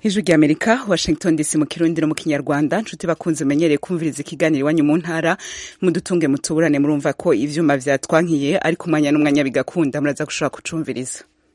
ijwi rya amerika washington dc mu kirundi no mu kinyarwanda nshuti bakunze menyereye kumviriza ikiganiro iwanyu mu ntara mudutunge mutuburane murumva ko ivyuma vyatwankiye ariko umwanya n'umwanya bigakunda muraza gushobora kucumviriza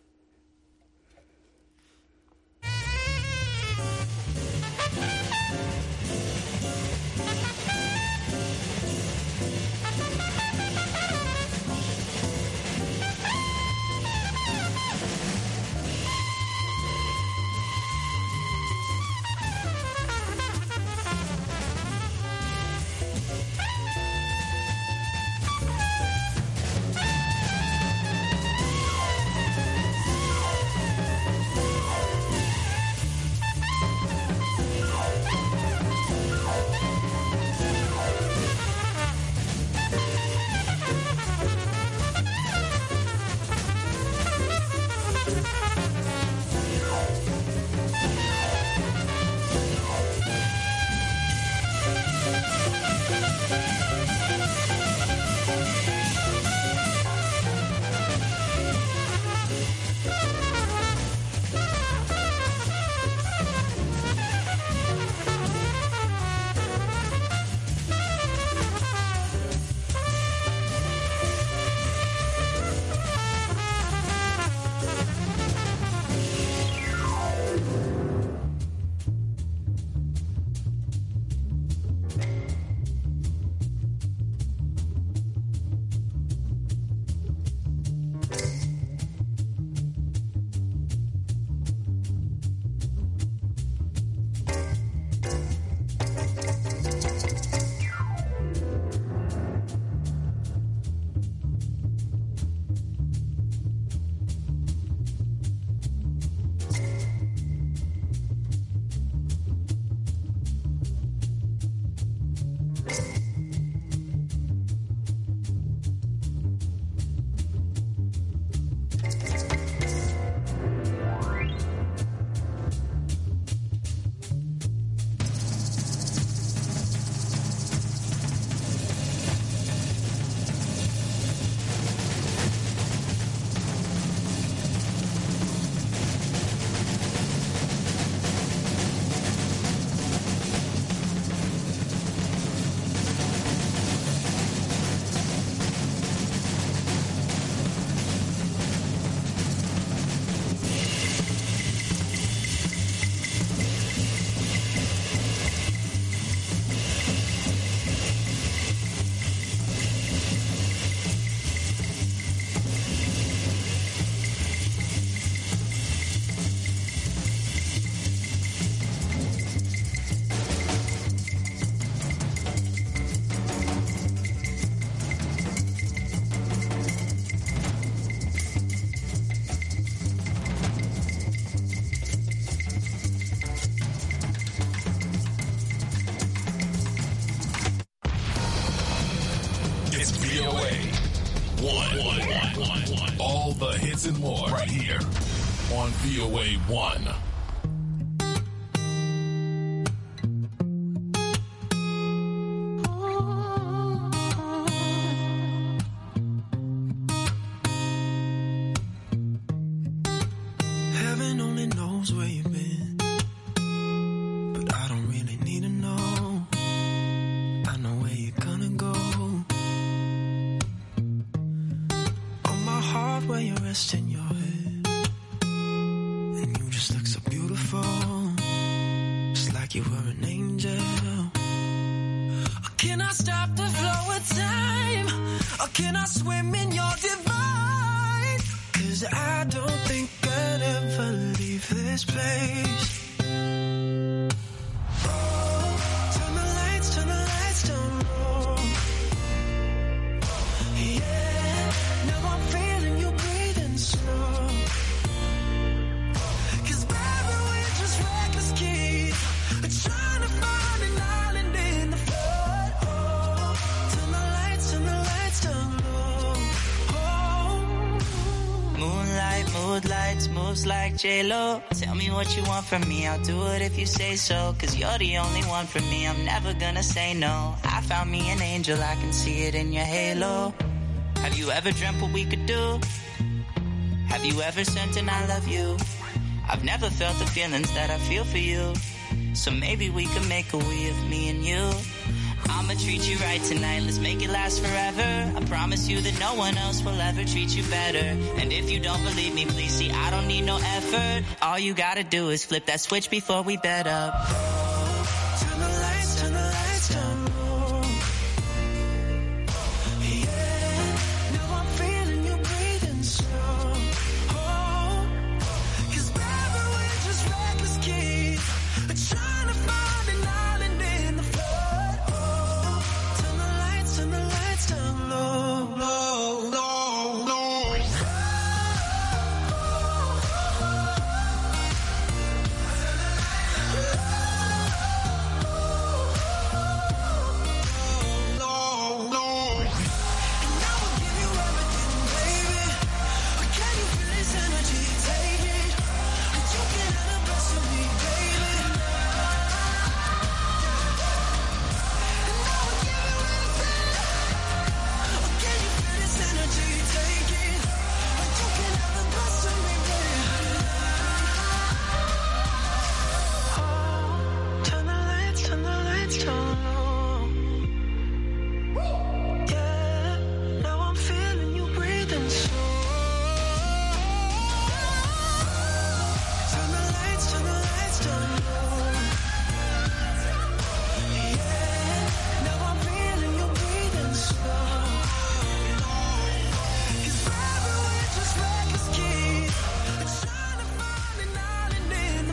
It's VOA. One. One. One. One. One. All the hits and more right here on VOA 1. Heaven only knows where you've been. But I don't really need to know. I know where you're gonna go. On my heart, where you're resting your head. And you just look so beautiful. Just like you were an angel. Or can I stop the flow of time? Or can I swim in your divine? Cause I don't think I'd ever leave this place. Oh, turn the lights, turn the lights down low. Yeah, now I'm feeling you breathing slow. Cause baby, we're just reckless kids. Trying to find an island in the flood. Oh, turn the lights, turn the lights down low. Oh. Moonlight, moonlights, moves like J-Lo. Tell me what you want from me, I'll do it if you say so. Cause you're the only one for me, I'm never gonna say no. I found me an angel, I can see it in your halo. Have you ever dreamt what we could do? Have you ever sent an I love you? I've never felt the feelings that I feel for you. So maybe we could make a we of me and you. I'ma treat you right tonight, let's make it last forever. I promise you that no one else will ever treat you better. And if you don't believe me, please see, I don't need no effort. All you gotta do is flip that switch before we bed up. Turn the lights, turn the lights down low. Yeah, now I'm feeling you breathing slow. Oh, 'cause baby, we're just reckless kids, trying to find an island in the flood. Oh, turn the lights, turn the lights down low, low, low, low. low, low. And I will give you everything, baby. Can you feel this energy? Take it. You can have the best of me, baby. And I will give you everything. Can you feel this energy? Take it. You can have the best of me, baby. Oh, turn the lights, turn the lights down low. Yeah, now I'm feeling you breathing slow. Turn the lights, turn the lights down low. Yeah, now I'm feeling you breathing slow. 'Cause baby, we're just reckless kids, trying to find an island in the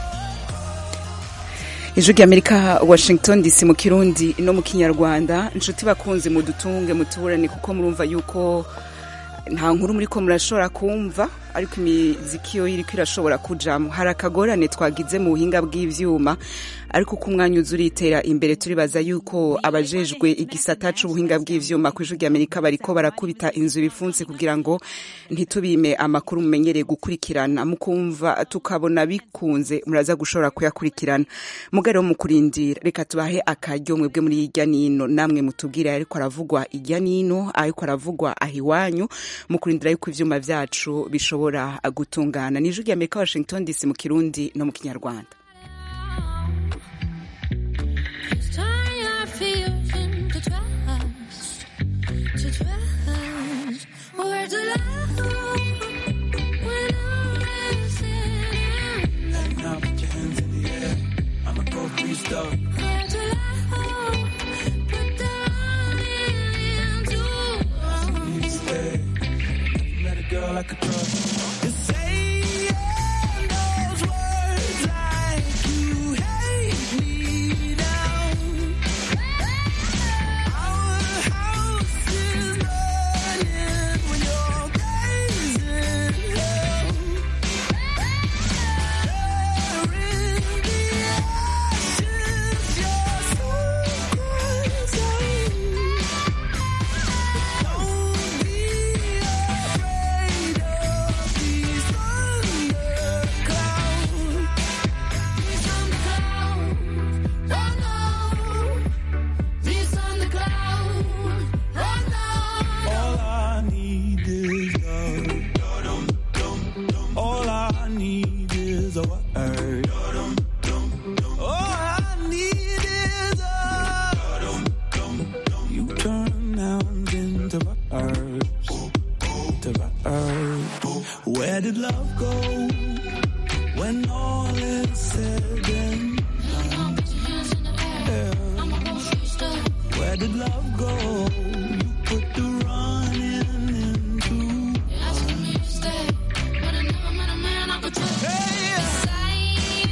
flood. ijwi ry'amerika washington dc mu kirundi no mu kinyarwanda inshuti bakunzi mudutunge mutuburane kuko murumva yuko nta nkuru muri ko murashobora kumva ariko imiziki yo iriko irashobora kujamo hari akagorane twagize mu buhinga bw'ivyuma ariko uko umwanya uza uritera imbere turibaza yuko abajejwe igisata c'ubuhinga bw'ivyuma ku ijwi ry'amerika bariko barakubita inzu bifunze kugira ngo ntitubime amakuru mumenyereye gukurikirana mukumva tukabona bikunze muraza gushobora kuyakurikirana mugari wo mu kurindira reka tubahe akaryo mwebwe muri irya nino namwe mutubwire ariko aravugwa irya nino ariko aravugwa aho iwanyu mu kurindira yuko ivyuma vyacu bishobora gutungana ni ijwi ry'amerika washington dc mu kirundi no mu kinyarwanda Turn your fears into trust, to trust. Words of love when I'm missing. Now put your hands in the air. I'ma go freestyle. Words of love, put them into Need to stay. Met a girl I could trust. You're saying those words like you hate me now. Our house is burning when your days in hell. There in the ashes, your soul cries out. Don't be afraid of these thunderclouds. These on the cloud, oh no. These on the cloud, oh no. All I need is love. All I need is a word. All I need is a. You turn nouns into verbs. To verbs. Where did love go when all is said and done? Yeah. Where did love go? You put the running into. Hey,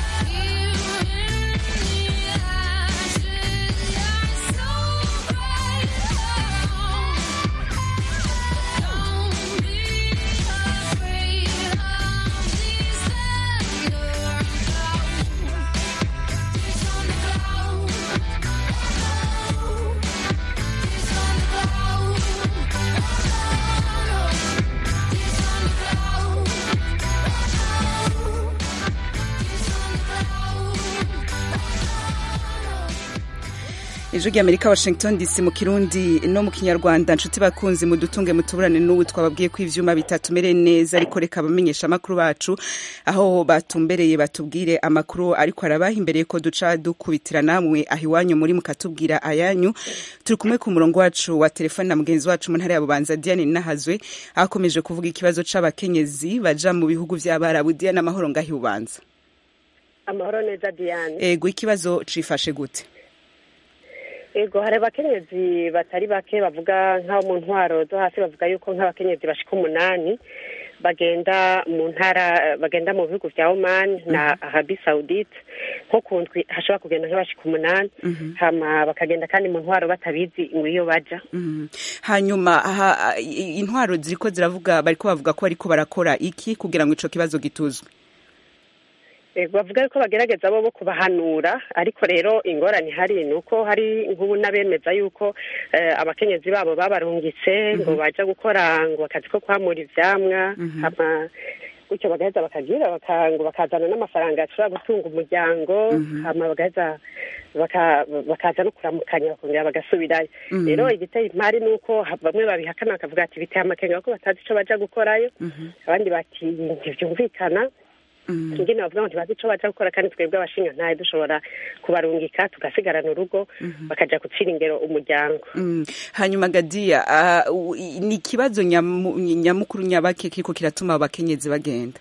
So ijwi ry'amerika washington dc mu kirundi no mu kinyarwanda nshuti bakunzi mudutunge mutuburane n'ubu twababwiye ko ivyuma bitatumereye neza ariko reka abamenyesha amakuru bacu aho batumbereye batubwire amakuru ariko arabaha imbere ko duca dukubitira namwe aho iwanyu muri mukatubwira ayanyu turi kumwe ku murongo wacu wa telefone na mugenzi wacu mu ntara ya bubanza diane nahazwe akomeje kuvuga ikibazo c'abakenyezi baja mu bihugu vy'abarabu diane amahoro ngaho ibubanza amahoro neza diane ego ikibazo cifashe gute ego hari abakenyezi batari bake bavuga nk'abo mu ntwaro zo hasi bavuga yuko nk'abakenyezi bashika umunani bagenda mu ntara bagenda mu bihugu vya oman na arabi saudite nko ku ndwi hashobora kugenda nk'abashika umunani hama bakagenda kandi mu ntwaro batabizi ngo iyo baja Mhm. hanyuma aha, i- intwaro ziriko ziravuga bariko bavuga ko bariko barakora iki kugira ngo ico kibazo gituzwe Ego bavuga yuko bagerageza bo bo kubahanura ariko rero ingorane ihari ni uko hari nk'ubu n'abemeza yuko eh, abakenyezi babo babarungitse ngo baja gukora ngo akazi ko kwamura ivyamwa hama gutyo bagaheza bakagira baka- ngo bakazana n'amafaranga ashobora gutunga umuryango hama bagaheza baka- bakaza no kuramukanya bakongera bagasubirayo rero igiteye impari ni uko ha- bamwe babihakana bakavuga ati biteye amakenga ko batazi ico baja gukorayo abandi bati ntivyumvikana ingene bavuga ngo ntibazi ico baja gukora kandi twebwe abashinga ntaye dushobora kubarungika tugasigarana urugo bakaja gucira ingero umuryango Mm. hanyuma gadiya ah, u- i- ni ikibazo nyamu- nyamukuru nyabake kiriko kiratuma abakenyezi bagenda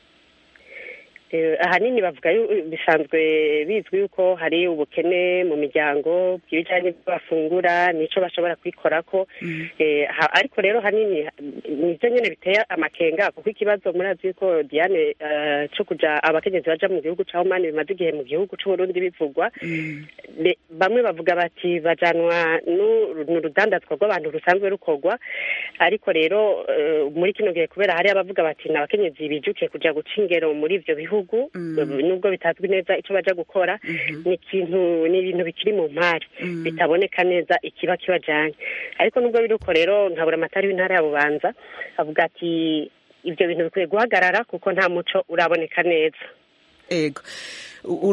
Eh, ahanini bavuga yu- bisanzwe bizwi yuko hari ubukene mu miryango bw'ibijanye n'ibyo bafungura nico bashobora kwikorako Eh, ha- ariko rero hanini nivyo nyene biteye amakenga kuko ikibazo murazi yuko diane eh, co kuja abakenyezi baja mu gihugu ca omani bimaze igihe mu gihugu c'uburundi bivugwa Le- bamwe bavuga bati bajanwa nu- n'urudandazwa rw'abantu rusanzwe rukorwa ariko rero eh, muri kino gihe kubera hari abavuga bati ni abakenyezi bijukiye kuja guca ingero muri ivyo bihugu nubwo bitazwi neza ico baja gukora ni ikintu ni ibintu bikiri mu mpari bitaboneka neza ikiba kibajanye ariko nubwo biri uko rero nkabura amatari w'intara ya bubanza avuga ati ivyo bintu bikwiye guhagarara kuko nta muco uraboneka neza ego U-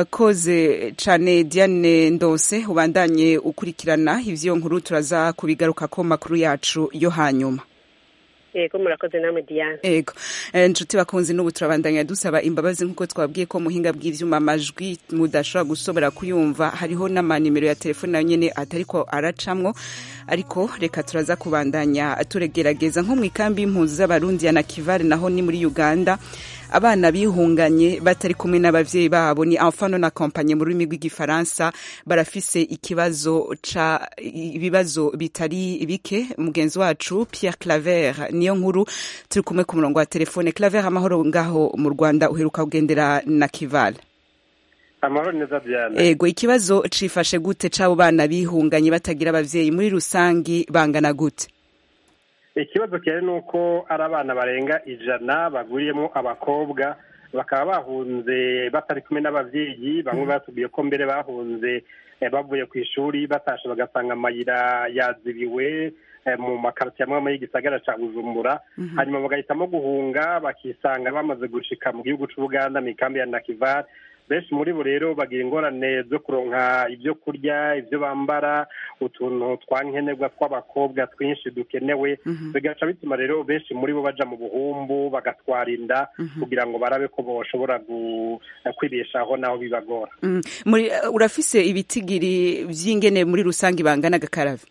urakoze cane diane ndose ubandanye ukurikirana ivyo nkuru turaza kubigarukako mu makuru yacu yo hanyuma yego murakoze namwe diane ego Eh, nshuti bakunzi n'ubu turabandanya dusaba imbabazi nk'uko twabwiye ko muhinga bw'ivyuma amajwi mudashobora gusobora kuyumva hariho n'amanimero ya telefone nayo nyene atariko aracamwo ariko reka turaza kubandanya turegerageza nko mu ikambi y'impunzi z'abarundi ya nakivale naho ni muri uganda abana bihunganye batari kumwe n'abavyeyi babo ni enfant non accompagné mu rurimi rw'igifaransa barafise ikibazo ca ibibazo bitari bike mugenzi wacu Pierre Claver niyo nkuru turi kumwe ku murongo wa telefone Claver amahoro ngaho mu Rwanda uheruka kugendera na Kival amahoro neza diane ego ikibazo cifashe gute c'abo bana bihunganye batagira abavyeyi muri rusangi bangana gute ikibazo kihari ni uko ari abana barenga ijana baguriyemo abakobwa bakaba bahunze batari kumwe n'abavyeyi bamwe batubwiye ko mbere bahunze eh, bavuye ku ishuri batashe bagasanga amayira yazibiwe eh, mu makaritiye amwe amwe y'igisagara ca bujumbura hanyuma bagahitamo guhunga bakisanga bamaze gushika mu gihugu c'ubuganda mu ikambi ya nakivar benshi muri bo rero bagira ingorane zo kuronka ibyo kurya ibyo bambara utuntu twa nkenerwa tw'abakobwa twinshi dukenewe bigaca bituma rero benshi muri bo baja mu buhumbu bagatwara inda kugira ngo barabe ko boshobora gu- kwibeshaho naho bibagora Mm, muri urafise ibitigiri vy'ingene muri rusangi bangana gakaravi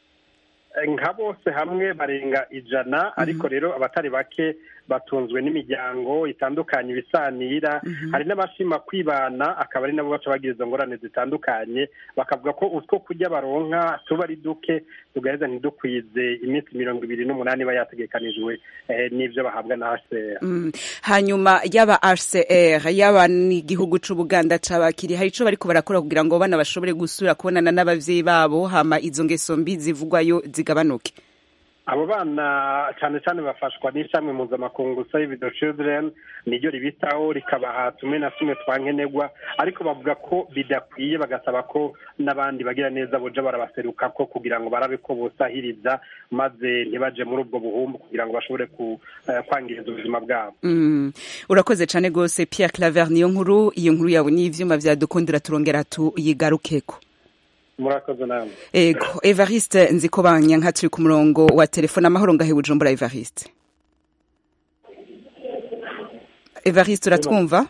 nka bose hamwe barenga ijana ariko rero abatari bake batunzwe n'imiryango itandukanye ibisanira hari n'abashima kwibana akaba ari nabo baca bagira izo ngorane zitandukanye bakavuga ko utwo kurya baronka tuba ari duke tugaheza ntidukwize iminsi mirongo ibiri n'umunani iba yategekanijwe eh, n'ivyo bahabwa na hcr Mm. hanyuma yaba RCR yaba n'igihugu c'Ubuganda cabakiri hari ico bariko barakora kugira ngo bana bashobore gusubira kubonana n'abavyeyi babo hama izo ngeso mbi zivugwayo zigabanuke abo bana cyane cyane bafashwa n'ishami mpuzamakungu save the children niryo ribitaho rikabaha tumwe na tumwe twa nkenerwa ariko bavuga ko bidakwiye bagasaba ko n'abandi bagira neza boja barabaseruka ko kugira ngo barabe ko bosahiriza maze ntibaje muri ubwo buhumbu kugira ngo bashobore ku, eh, kwangiriza ubuzima bwabo Mm. urakoze cane gose Pierre Claver niyo nkuru iyo nkuru yawe n'ivyuma vyadukundira turongera tuyigarukeko murakoze namwe ego evariste nzi ko banyanka turi ku murongo wa telefone amahoro ngahe bujumbura evariste evariste uratwumva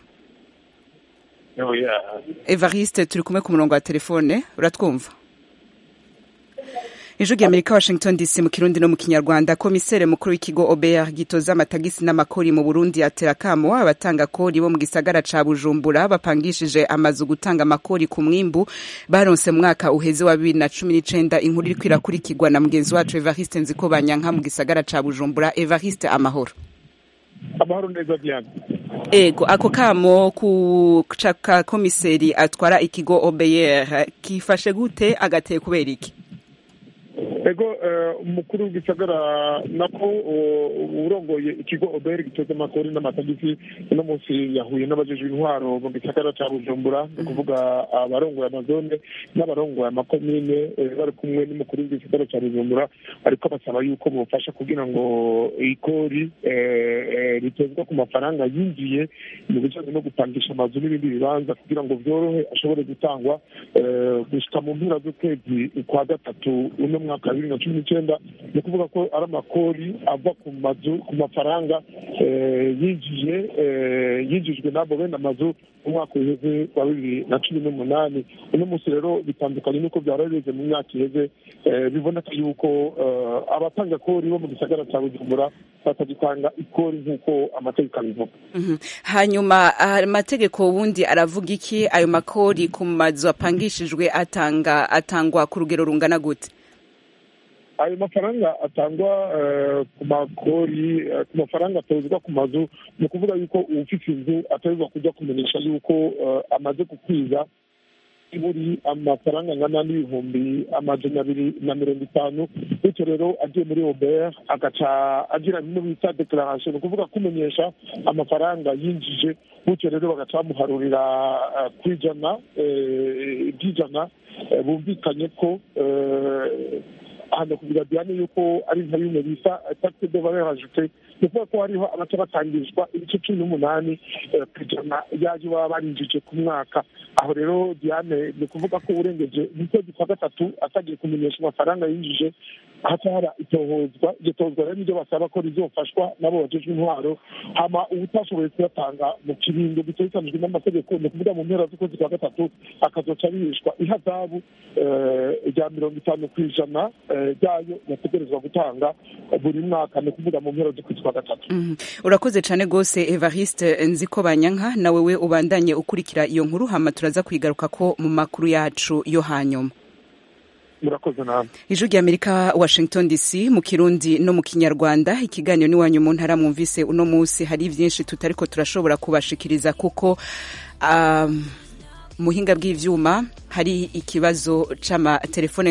evariste turi kumwe ku murongo wa telefone uratwumva ijwi ry'amerika washington dc mu kirundi no mu kinyarwanda komisere mukuru w'ikigo obr gitoza amatagisi n'amakori mu burundi atera akamo abatanga kori bo mu gisagara ca bujumbura bapangishije amazu gutanga amakori ku mwimbu baronse mu mwaka uheze wa bibiri na cumi n'icenda inkuru iriko irakurikirwa na mugenzi wacu evariste nziko banyanka mu gisagara ca bujumbura evariste amahoro amahoro neza diane ego ako kamo ku ka komiseri atwara ikigo obr kifashe gute agateye kubera iki ego umukuru w'igisagara nako urongoye ikigo oberi gitoza amakori n'amatagisi uno munsi yahuye n'abajejwe intwaro mu gisagara ca bujumbura ni ukuvuga abarongoye amazone n'abarongoye amakomine bari kumwe n'umukuru w'igisagara ca bujumbura ariko basaba yuko bofasha kugira ngo ikori ritozwa ku mafaranga yinjiye mu bijanye no gupangisha amazu n'ibindi bibanza kugira ngo vyorohe ashobore gutangwa gushika mu mpera z'ukwezi kwa gatatu uno mwaka wa bibiri na cumi n'icenda ni ukuvuga ko ari amakori ava ku mazu ku mafaranga yinjiye yinjijwe n'abo bene amazu mu mwaka uheze wa bibiri na cumi n'umunani uno munsi rero bitandukanye n'uko byari bimeze mu myaka iheze biboneka yuko abatanga kori bo mu gisagara cya bujumbura batagitanga ikori nk'uko amategeko abivuga hanyuma amategeko ubundi aravuga iki ayo makori ku mazu apangishijwe atanga atangwa ku rugero rungana gute ayo mafaranga atangwa ku makori ku mafaranga atozwa ku mazu ni ukuvuga yuko uwufite inzu atezwa kujya kumenyesha yuko amaze gukwiza buri amafaranga angana n'ibihumbi amajana abiri na mirongo itanu bityo rero agiye muri obert agaca agira bimwe bita declaration ni ukuvuga kumenyesha amafaranga yinjije bityo rero bagaca bamuharurira ku ijana iby'ijana bumvikanye ko hano kugira diane yuko ari nka bimwe bita taxe de valeur ajoute ni ukuvuga ko hariho abaca batangishwa ibice cumi n'umunani ku ijana yaje baba barinjije ku mwaka aho rero diane ni ukuvuga ko urengeje mu kwezi kwa gatatu atagiye kumenyesha amafaranga yinjije haca haba itohozwa iryo tozwa rero niryo basaba ko rizofashwa nabo bajejwe intwaro hama uwutashoboye kuyatanga mu kiringo gitegekanijwe n'amategeko ni ukuvuga mu mpera z'ukwezi kwa gatatu akazoca bihishwa ihazabu rya mirongo itanu ku ijana ryayo yategerezwa gutanga buri mwaka ni ukuvuga mu mpera z'ukwezi kwa gatatu urakoze cyane rwose evariste nzi ko banyanka nawe we ubandanye ukurikira iyo nkuru hama turaza kwigaruka ko mu makuru yacu yo hanyuma murakoze namwe ijwi ry'amerika washington dc mu kirundi no mu kinyarwanda ikiganiro n'iwanyu mu ntara mwumvise uno munsi hari byinshi tutariko turashobora kubashikiriza kuko um, muhinga bw'ivyuma hari ikibazo c'amatelefone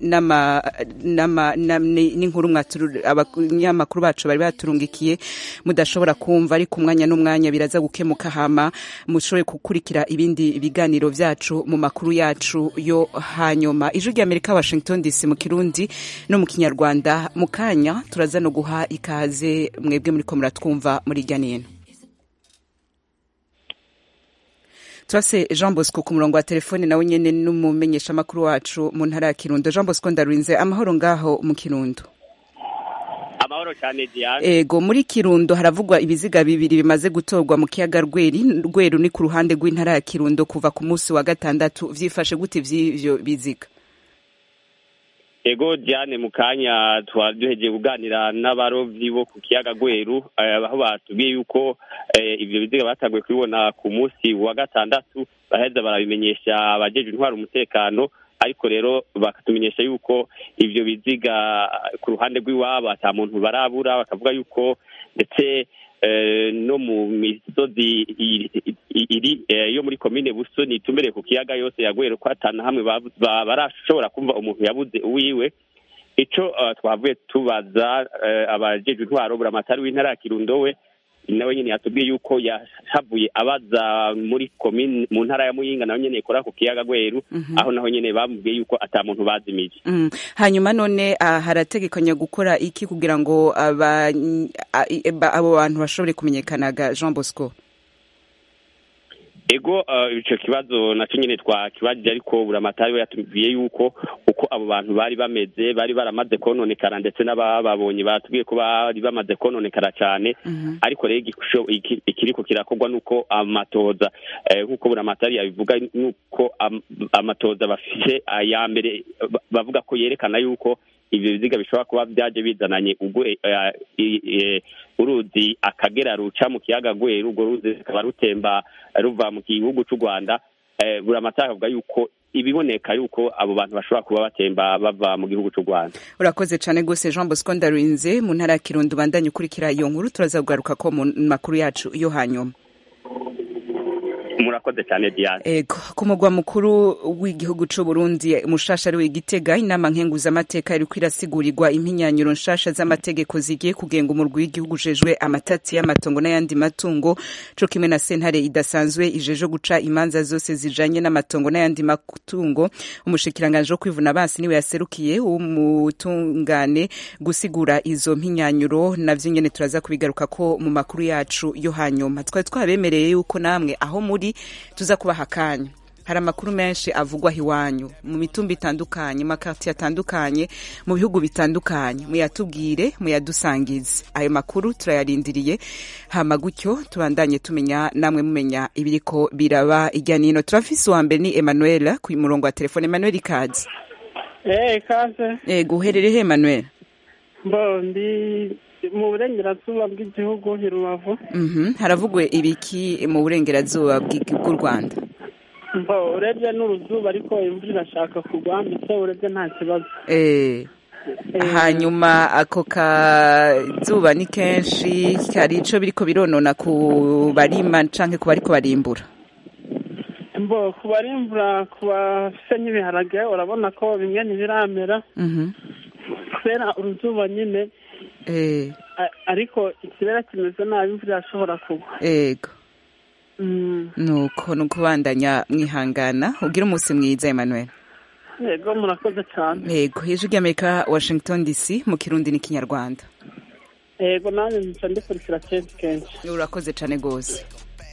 n'inkuru abanyamakuru bacu bari baturungikiye mudashobora kumva ariko umwanya n'umwanya biraza gukemuka hama mushobore gukurikira ibindi biganiro vyacu mu makuru yacu yo hanyuma ijwi ry'amerika washington dc mu kirundi no mu kinyarwanda mu kanya turaza no guha ikaze mwebwe muriko muratwumva muri irya nino turase jean bosco ku murongo wa telefone nawe nyene n'umumenyesha amakuru wacu mu ntara ya kirundo jean bosco ndarurinze amahoro ngaho mu kirundo amahoro cyane diane ego muri kirundo haravugwa ibiziga bibiri bimaze gutorwa mu kiyaga rweri rweru ni ku ruhande rw'intara ya kirundo kuva ku munsi wa gatandatu vyifashe gute vy'ivyo biziga ego diane mu kanya twari duhegeye kuganira n'abarovyi bo ku kiyaga gweru aho batubwiye yuko ivyo biziga batanguye kubibona ku munsi wa gatandatu baheza barabimenyesha abajejwe intwara umutekano ariko rero bakatumenyesha yuko ivyo biziga ku ruhande rw'iwabo ata muntu barabura bakavuga yuko ndetse no mu misozi iri yo muri komine busoni itumbereye ku kiyaga yose yagwere ko atana hamwe barashobora kumva umuntu yabuze uwiwe ico twavuye tubaza abajejwe intwaro buramatari w'intara ya kirundo we nawe nyene yatubwiye yuko yahavuye abaza muri komine mu ntara ya muyinga nawe nyene ikora ku kiyaga gweru aho naho nyene bamubwiye yuko ata muntu bazimije hanyuma none harategekanya gukora iki kugira ngo abo bantu bashobore kumenyekanaga jean bosco ego eh, ico kibazo naco nyene twakibajije ariko buramatari we yatubwiye yuko uko abo bantu bari bameze bari baramaze kononekara ndetse n'abababonye batubwiye ko bari bamaze kononekara cane ariko rero igisho- iki- ikiriko kirakorwa nuko amatoza eh, nk'uko buramatari yabivuga nuko am- amatoza bafise aya mbere ba- bavuga ko yerekana yuko ivyo biziga bishobora kuba vyaje bizananye ugwe eh, i- eh, uruzi akagera ruca mu kiyaga gweru urwo ruzi rukaba rutemba ruva mu gihugu c'u rwanda eh, buramatari avuga yuko ibiboneka yuko abo bantu bashobora kuba batemba bava mu gihugu c'u rwanda urakoze cyane rwose jean bosco ndarurinze mu ntara ya kirundo ubandanye ukurikira iyo nkuru turaza kugaruka ko mu makuru yacu yo hanyuma murakoze cyane diane ego ku mugwa mukuru w'igihugu c'u Burundi mushasha ari w'igitega inama nkenguzamateka iriko irasigurirwa impinyanyuro nshasha z'amategeko zigiye kugenga umurwi w'igihugu ujejwe amatati y'amatongo n'ayandi matungo co kimwe na sentare idasanzwe ijeje guca imanza zose zijanye n'amatongo n'ayandi matungo umushikiranganje wo kwivuna abansi niwe yaserukiye umutungane gusigura izo mpinyanyuro navyo nyene turaza kubigaruka ko mu makuru yacu yo hanyuma twari twabemereye yuko namwe aho muri tuza kubaha akanya hari amakuru menshi avugwaho iwanyu mu mitumba itandukanye mu makartiye atandukanye mu bihugu bitandukanye muyatubwire muyadusangize ayo makuru turayarindiriye hama gutyo tubandanye tumenya namwe mumenya ibiriko biraba irya nino turafise uwa mbere ni emmanuel ku murongo wa telefone emmanuel ikaze Eh, kaze ego uherereye he emmanuel mbo ndi mu burengerazuba bw'igihugu i rubavu Mhm, haravugwe ibiki mu burengerazuba bw'i- bw'u rwanda mbo urebye n'uruzuba ariko imvura irashaka kugwa ndetse urebye nta kibazo Eh, hanyuma ako kazuba ni kenshi hari ico biriko bironona ku barima canke ku bariko barimbura mbo ku barimvura ku bafise nk'ibiharage urabona ko bimwe ntibiramera Mhm. kubera uruzuba nyine Eh, a- ariko ikirere kimeze nabi imvura irashobora kugwa ego Mm, nuko ni ukubandanya mwihangana ugira umunsi mwiza emmanuel yego murakoze cyane ego ijwi ry'amerika washington dc mu kirundi n'ikinyarwanda yego nanjye nzica ndikurikira kenshi kenshi urakoze cane gose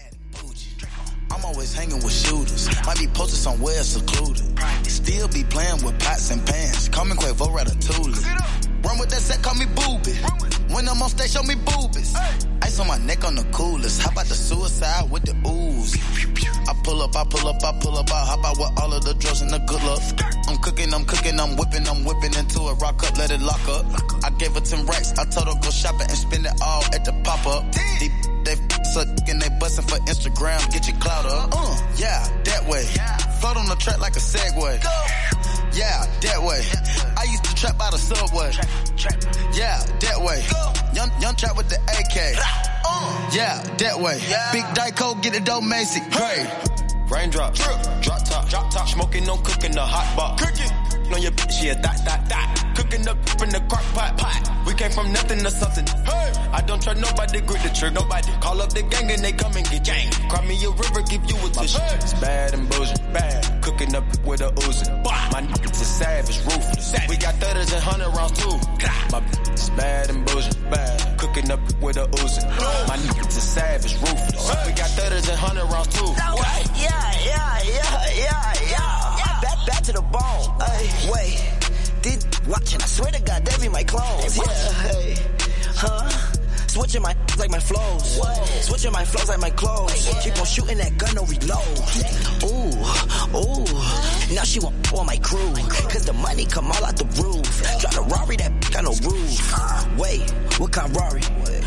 I'm always hanging with shooters. Might be posted somewhere secluded. Still be playing with pots and pans. Call me Quavo Ratatouille. Run with that set, call me booby. When I'm on stage, show me boobies. Ice on my neck on the coolest. How about the suicide with the ooze? I pull up, I pull up, I pull up, I hop out with all of the drugs and the good luck. I'm cooking, I'm cooking, I'm whipping, I'm whipping into it. Rock up, let it lock up. I gave her 10 racks. I told her go shopping and spend it all at the pop up. They, they suck and they bustin' for Instagram. Get your clout up. Uh, yeah, that way. Float on the track like a Segway. Yeah, that way. I used to trap by the subway. Yeah, that way. Young, young trap with the AK. Yeah, that way. Big Dyco, get it dope, Macy. Hey. Raindrop, drop top, drop top, smoking, no cooking the hot pot. Cooking on your bitch, yeah, dot, dot, dot. Cooking up in the crock pot, pot. We came from nothing to something. Hey, I don't trust nobody, grip the trick, nobody. Call up the gang and they come and get gang. Cry me a river, give you a tissue. It's bad and bullshit, bad. Cooking up with a Uzi. My niggas is savage, ruthless. We got thudders and hundred rounds too. My bitch is bad and bullshit, bad. Cooking up with a Uzi. My niggas is savage, ruthless. We got thudders and hundred rounds too. Yeah, yeah, yeah, yeah, yeah. Back, back to the bone. Ay, wait. This watching, I swear to God, that be my clones. Yeah, hey, huh? Switching my like my flows. Switching my flows like my clothes. Keep on shooting that gun, no reload. Ooh, ooh. Now she want on my crew. Cause the money come all out the roof. Drive a Rari that got no roof. Wait, what kind Rari?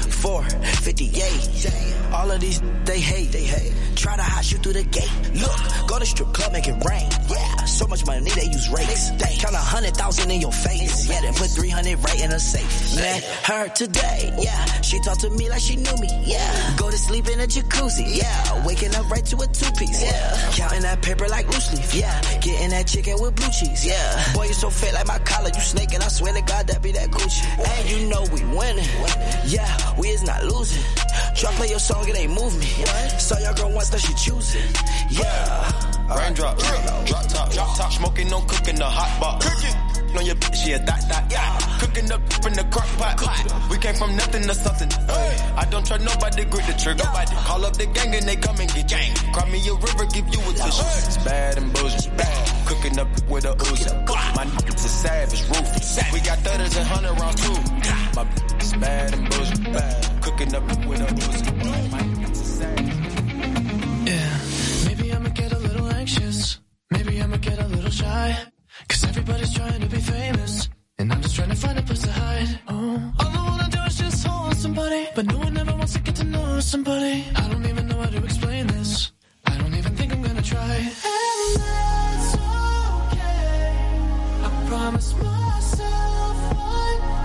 458. All of these they hate. They hate. Try to hide you through the gate. Look, go to strip club, make it rain. Yeah, so much money they use rakes. They count a hundred thousand in your face. Yeah, then put three hundred right in a safe. Met her today. Yeah, she talked to me like she knew me. Yeah, go to sleep in a jacuzzi. Yeah, waking up right to a two piece. Yeah, counting that paper like loose leaf. Yeah, getting that chicken with blue cheese. Yeah, boy you so fat like my collar. You snake and I swear to God that be that Gucci. And you know we winning. Yeah, we is not losing. Try play your song, it ain't move me. Saw your girl once, now she choosing. Yeah. Raindrop, drop top, drop top, smoking, no cooking the hot pot. Cooking on your bitch, yeah, dot, dot, yeah. Cooking up in the crock pot. We came came from nothing to something. Hey, I don't trust nobody, grip the trigger. Nobody call up the gang and they come and get gang. Cry me a river, give you a tissue. It's bad and bullshit. Bad. Cooking up with a Uzi. My niggas is savage, ruthless. We got thudders and hundred rounds too. My is bad and bullshit. Bad. Cooking up with a Uzi. My niggas is savage. Yeah, maybe I'ma get a little anxious. Maybe I'ma get a little shy. Cause everybody's trying to be famous. And I'm just trying to find a place to hide. Oh, all I wanna do is just hold somebody. But no one ever wants to get to know somebody. I don't even know how to explain this. I don't even think I'm gonna try. And that's okay. I promise myself one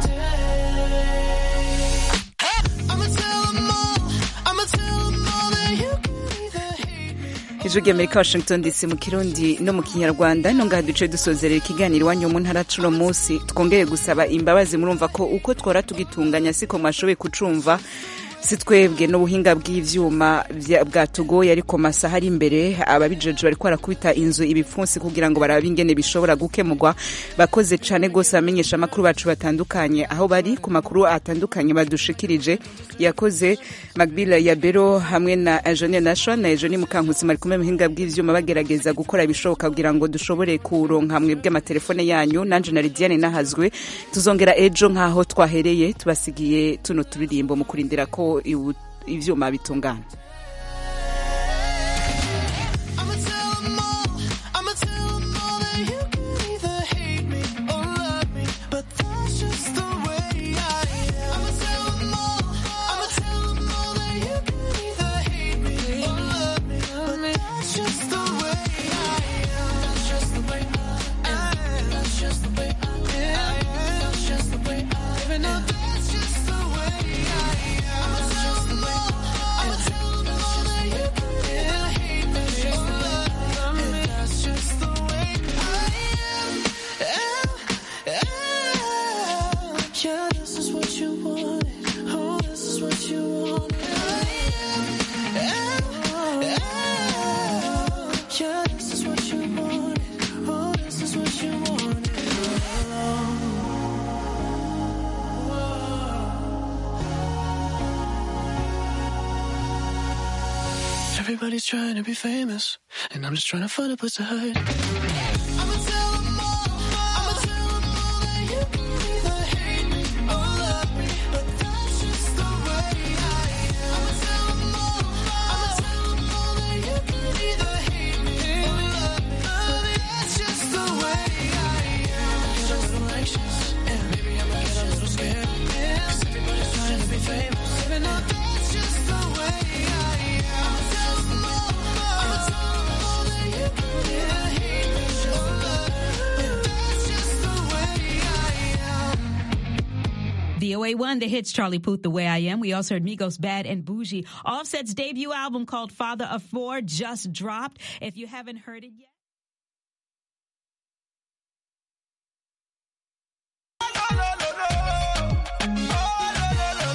day. I'ma tell them all. I'ma tell them all that you can either hate me. ijwi ry'amerika washington dc mu kirundi no mu kinyarwanda no ngaha duce dusozerera ikiganiro iwanyu mu ntara cuno munsi twongeye gusaba imbabazi murumva ko uko twora tugitunganya siko mwashoboye kucumva si twebwe n'ubuhinga bw'ivyuma vya- bwatugoye ariko masaha ari imbere ababijeje bariko barakubita inzu ibipfunsi kugira ngo barabe ingene bishobora gukemurwa bakoze cane gose abamenyesha amakuru bacu batandukanye aho bari ku makuru atandukanye badushikirije yakoze magbila ya bero hamwe na Eugenie Nation na Eugenie Mukankusi mari kumwe mu buhinga bw'ivyuma bagerageza gukora ibishoboka kugira ngo dushobore kuronka hamwe bw'amatelefone yanyu nanje na Lidiane nahazwe tuzongera ejo nk'aho twahereye tubasigiye tuno turirimbo mu kurindira ko ibu- ivyuma bitungana I'ma tell them all, I'ma tell them all that you can either hate me or love me, but that's just the way I am. I'ma tell them all, I'ma tell them all that you can either hate me or love me, but that's just the way I am. That's just the way I am. That's just the way I am. That's just the way I am. Even though that's just the way I am. I'ma tell them all, I'ma tell them all that you can either hate me or love me, and that's just the way I am. Yeah, this is what you wanted. Oh, this is what you wanted. Yeah, this is what you wanted. Oh, this is what you wanted. Everybody's trying to be famous, and I'm just trying to find a place to hide. I'ma tell them all, I'ma tell them all that you can either hate me or love me, but that's just the way I am. I'ma tell them all, I'ma tell them all that you can either hate me or love me, but that's just the way I am. Get a little anxious, and maybe I'ma get a little scared, yeah. 'Cause everybody's trying to be famous, even though that's just the way I am. I'ma tell them all, I'ma tell them all that you can either hate me or love me, but that's just the way I am. VOA one, the hits Charlie Puth, The Way I Am. We also heard Migos Bad and Bougie. Offset's debut album called Father of Four just dropped. If you haven't heard it yet.